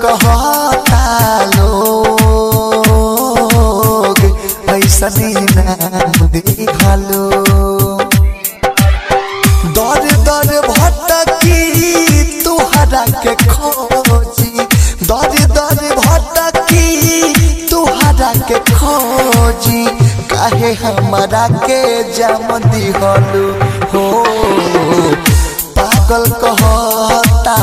कहता लोग ऐसनी नाम दिहलो दर दर भटकी तुहरा के खोजी दर दर भटकी तुहरा के खोजी काहे हमारा के जम दिहलु हो पागल कहता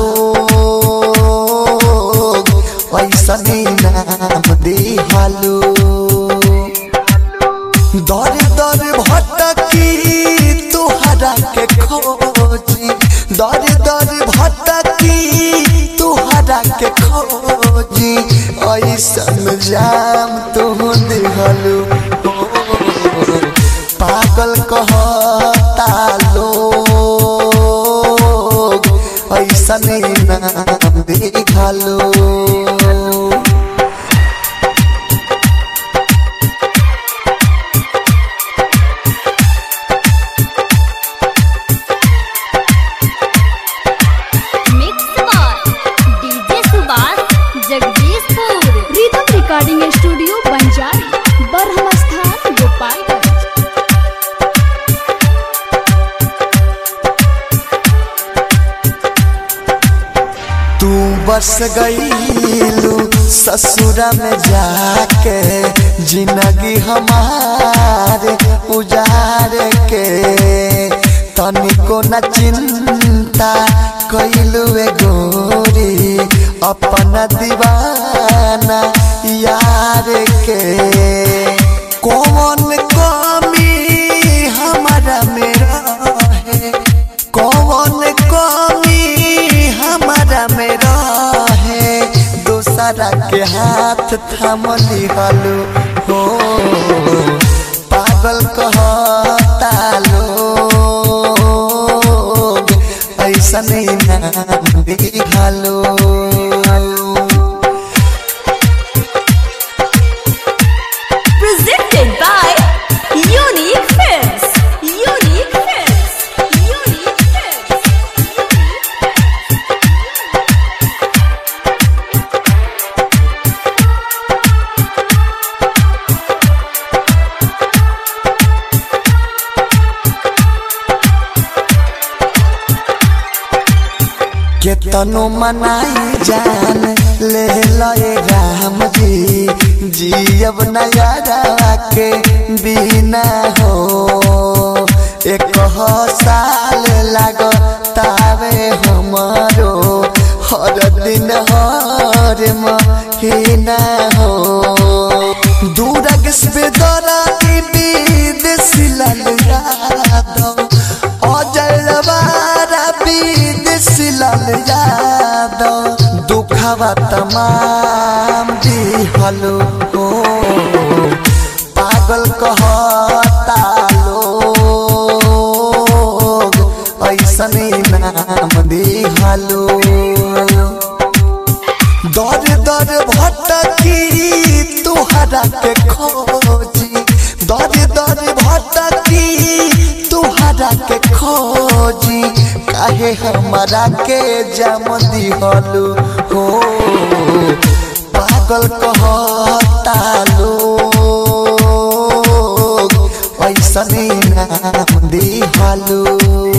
लोग ऐसनी नाम दिहलु दर दर भटकी तुहरा के खोजी दर दर भटकी तुहरा के खोजी ऐसन जाम तू दिहलु हो पागल कहता लोग ऐसन नाम दिहलु mix by DJ Subhash Jagdishpur rhythm recording studio Banjari बरहम स्थान गोपालगंज तू बस गईलू ससुरा में जाके जिंदगी हमारे उजार के तनिको न चिंता कैलू गोरी अपना दीवाना यार के कौन कमी हमारा मेरा है कौन कमी हमारा में रहे दूसरा के हाथ थाम लिहलु हो पागल कहता लोग ऐसन नाम दिहलु presented by Unique Films. Unique Films. Unique Films. केतनो मनाई जान ले लए राम जी जियब नयारा के बिना हो एक हो साल लाग तावे हमारो हर दिन हर महीना हो दूरग से दरा विदेशी लाल यादव अजय लवारा विदेशी लाल यादव दुखवा तमाम दिहलो हो पागल कहता लोग ऐसन नाम दिहलो दर दर भटकी तुहरा के खोजी दर दर भटकी तुहरा के खोजी काहे हमारा के जम दिहलु हो पागल कहता लोग ऐसन नाम दिहलु